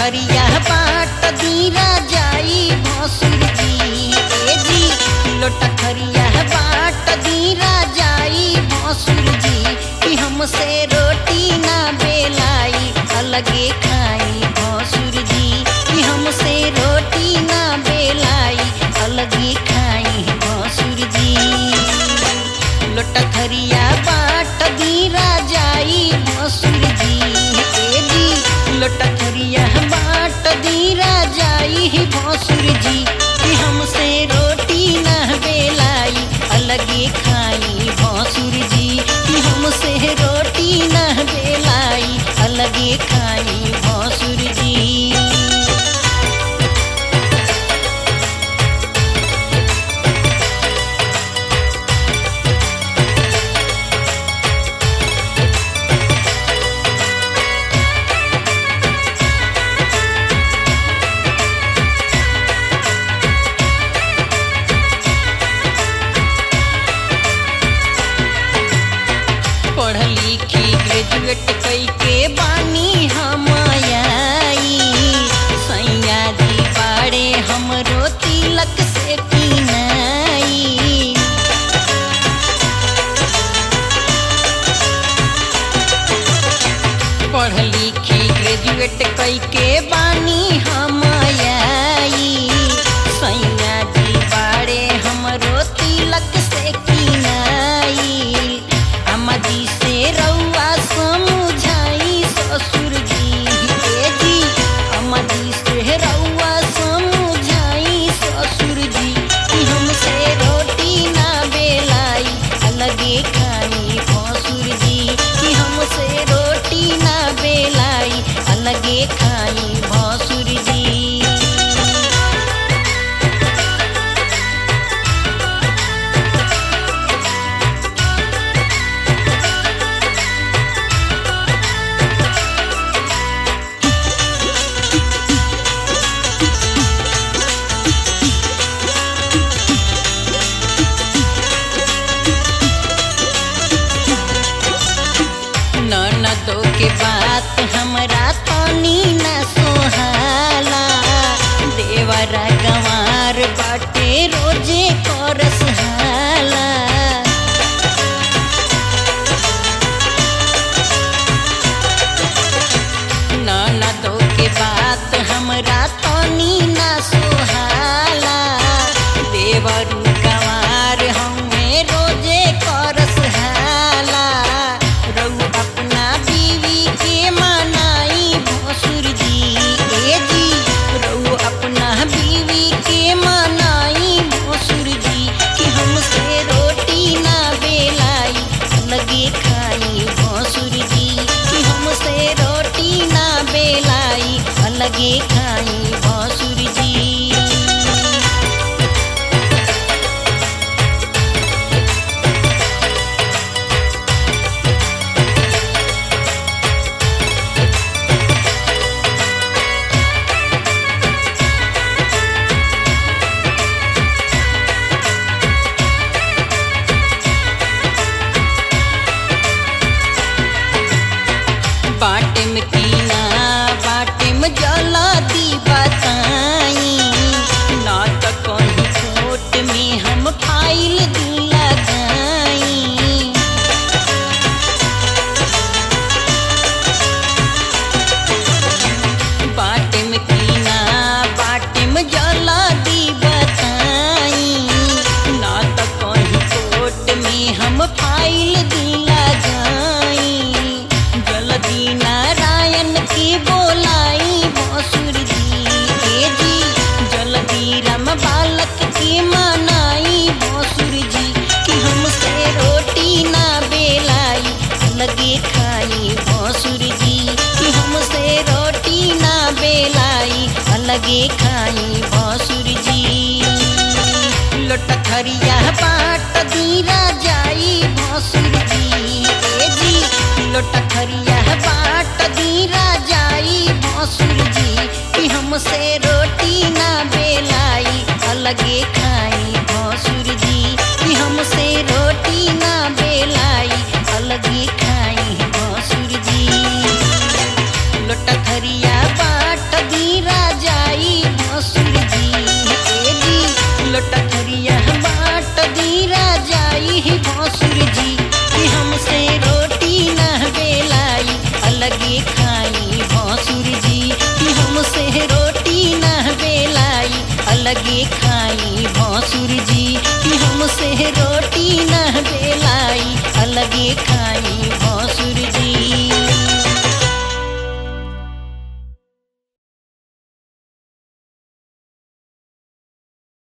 लोटखरिया बाट दीरा जाई भसुर जी ए जी लोटखरिया बाट दीरा जाई भसुर जी कि हमसे रोटी ना बेलाई अलगे खाई भसुर जी कि हमसे रोटी ना बेलाई अलगे खाई भसुर जी लोटखरिया बाट दीरा जाई भसुर जी ए जी लोटखरिया बाट दीरा जाई भसुर जी कि हमसे रोटी ना बेलाई अलगे खाई भसुर जी कि हमसे रोटी ना बेलाई अलगे खाई भसुर जी पढ़ लिखी ग्रेजुएट कई के बानी हम आई सैया जी बाड़े हमरो तिलक से किनाई पढ़ लिखी ग्रेजुएट कई के बानी हम आई सैया जी बाड़े हमरो तिलक से किनाई अम्मा जी से रउआ समझाई ससुर जी ए जी अम्मा जी से रउआ समझाई ससुर जी कि हमसे रोटी ना बेलाई अलगे खाई भसुर जी कि हमसे रोटी ना बेलाई अलगे खाई भसुर जी ननदो के बात हमरा तनी न सोहाला देवरा गंवार बाटे रोजे करस हाला ननदो के बात हमरा तनी न सोहाला देवरू गंवार हमें रोजे करस हाला रऊ अपना बीवी के मनाई भसुर जी ए जी रऊ अपना बीवी के मनाई भसुर जी कि हमसे रोटी ना बेलाई लगे खाई भसुर जी कि हमसे रोटी ना बेलाई अलगे खाई भसुर जी बाटे में कीना बाटे में जला दी बताई ना तो कहीं कोर्ट में हम फाइल दी लगाई बाटे में कीना बाटे में जला दी बताई ना तो कहीं कोर्ट में हम फाइल दी लगाई जल्दी नारायण की बोलाई भसुर जी ए जी जल्दी राम बालक की मनाई भसुर जी कि हमसे रोटी ना बेलाई लगे खाई भसुर जी कि हमसे रोटी ना बेलाई अलगे खाई भसुर जी लोटखरिया बाट दीरा जाई भसुर जी ए जी लोटखरिया बाट दीरा जाई भसुर जी कि हमसे रोटी ना बेलाई अलगे खाई भसुर जी कि हमसे रोटी ना बेलाई अलगे खाई भसुर जी लोटखरिया बाट दी लोटखरिया बाट दी राजाई भसुर जी कि हमसे रोटी न बेलाई अलगे खाई भसुर जी कि हमसे रोटी न बेलाई अलगे खाई भसुर जी कि हमसे रोटी न बेलाई अलगे खाई भसुर